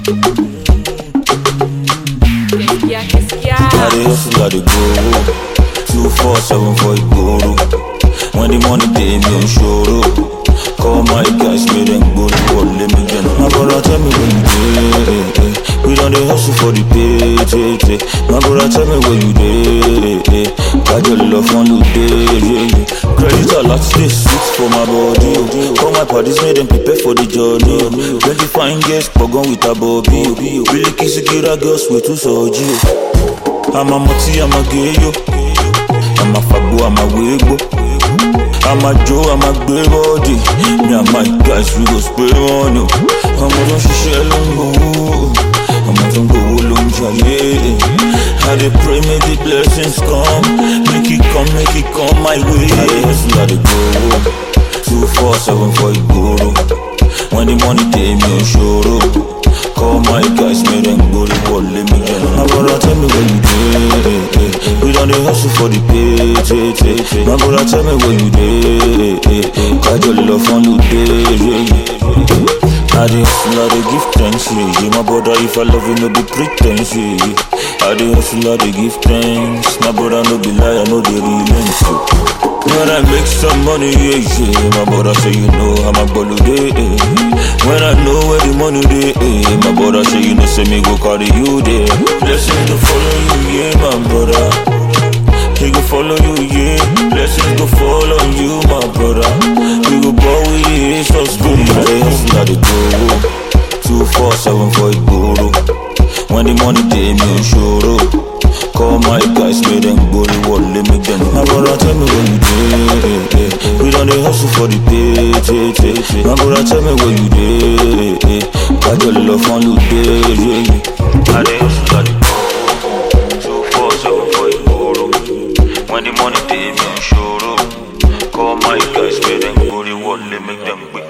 Qu'est-ce qu'il y a, qu'est-ce qu'il y a I dey hustle, I dey go. Two four seven for Igboro. When the money dey me on shoro. Call my guys, make them go to war, let me get My brother tell me where you dey. We done dey hustle for the pay, pay, pay. My brother tell me where you dey. Got your love on you day, yeah, yeah. Credit a lot, stay sweet for my body. oh. Call my parties, make them prepare for the journey. oh. Plenty fine girls, pogon with a bobby. oh. Really kiss a girls, we too soji. oh. I'm a moti, I'm a gay yo. I'm a fabo, I'm a wigbo. I'm a Joe, I'm a grey body. Me and my guys, we go spray on you. I'm a don't share long I'm a don't go long jaye. I dey pray, make the blessings come. Make it come, make it come my way. I dey hustle, I dey go. Two four seven for Igboro. When the money dey me on shoro. Call my guys, make them go to war, let me get My brother tell me where you dey We done dey hustle for the pay, pay, pay, pay. My brother tell me where you dey Got your love on you day, yeah, yeah. I dey hustle, I dey give thanks, yeah, yeah. My brother, if I love you, no be pretense, yeah, yeah. I dey hustle, I dey give thanks My brother, no be lie, I know they relent, yeah. When I make some money, yeah, yeah My brother say you know how my bolo dey eh. When I know where the money dey eh. My brother say you know say me go carry you there Blessings go follow you, yeah, my brother He go follow you, yeah Blessings go follow you, my brother We go ball with the Jesus good I dey hustle, I dey go Two, four, seven for Igboro When the money dey me on shoro Call my guys, make them go to war, let me get My brother tell me where you dey We done dey hustle for the pay, pay, pay, pay. My brother tell me where you dey Got your love on you day, yeah, yeah I dey hustle, I dey go Two, four, seven for Igboro When the money dey me on shoro Call my guys, make them go to war, let me them quick